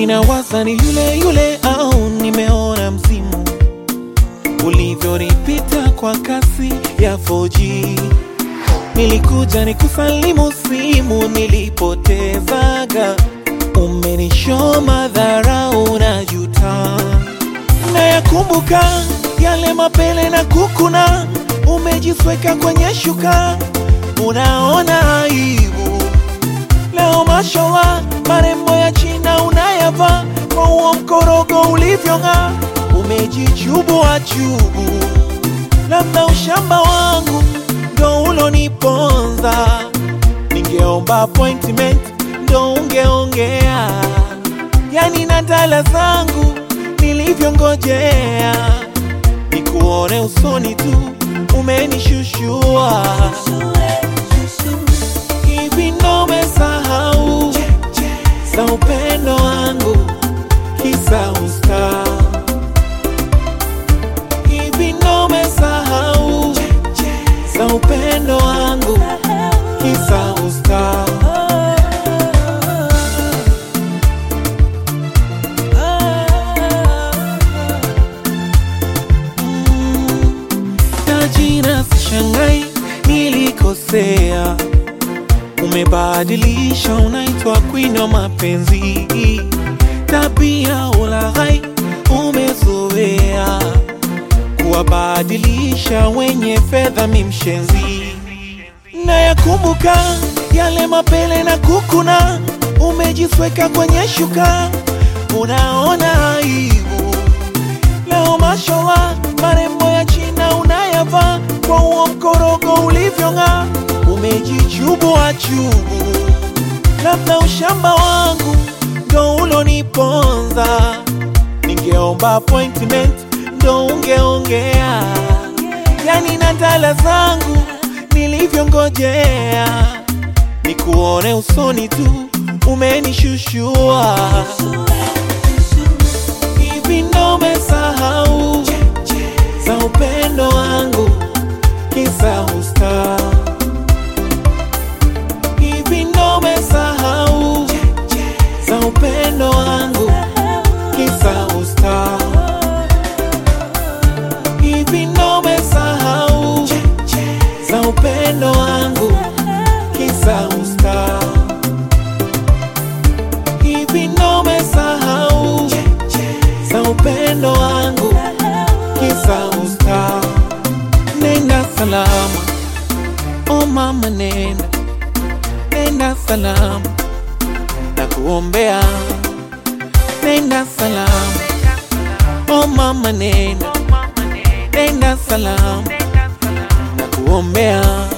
Ninawaza ni yule yule au nimeona mzimu ulivyonipita kwa kasi ya 4G. Nilikuja nikusalimu simu nilipotezaga, umenishoma dharau na juta. Nayakumbuka yale mapele na kukuna, umejisweka kwenye shuka, unaona aibu. Leo mashallah, marembo ya China unayavaa kwa huo mkorogo ulivyong'aa, umejichubua chubu. Labda ushamba wangu ndo uloniponza, ningeomba appointment ndo ungeongea, yani na dala zangu nilivyongojea, nikuone usoni tu umenishushua hivi ndo umesahau za upendo wangu kisa usta hivi ndo umesahau za upendo wangu kisa usta tajina sishangai nilikosea umebadilisha unaitwa queen wa mapenzi tabia ulaghai umezoea kuwabadilisha wenye fedha mimshenzi na yakumbuka yale mapele na kukuna umejisweka kwenye shuka unaona aibu leo mashallah marembo ya china unayavaa kwa huo mkorogo ulivyong'aa umejichubua chubu labda ushamba wangu ndo uloniponza ningeomba appointment ndo ungeongea yani na dala zangu nilivyongojea nikuone usoni tu umenishushua hivi ndo umesahau za upendo wangu kisa usta hivi ndo umesahau za upendo wangu kisa usta hivi ndo umesahau za upendo wangu kisa usta hivi ndo umesahau za upendo wangu kisa usta nenda salama o mama nenda nenda salama na kuombea nenda salama o mama nenda nenda salama na kuombea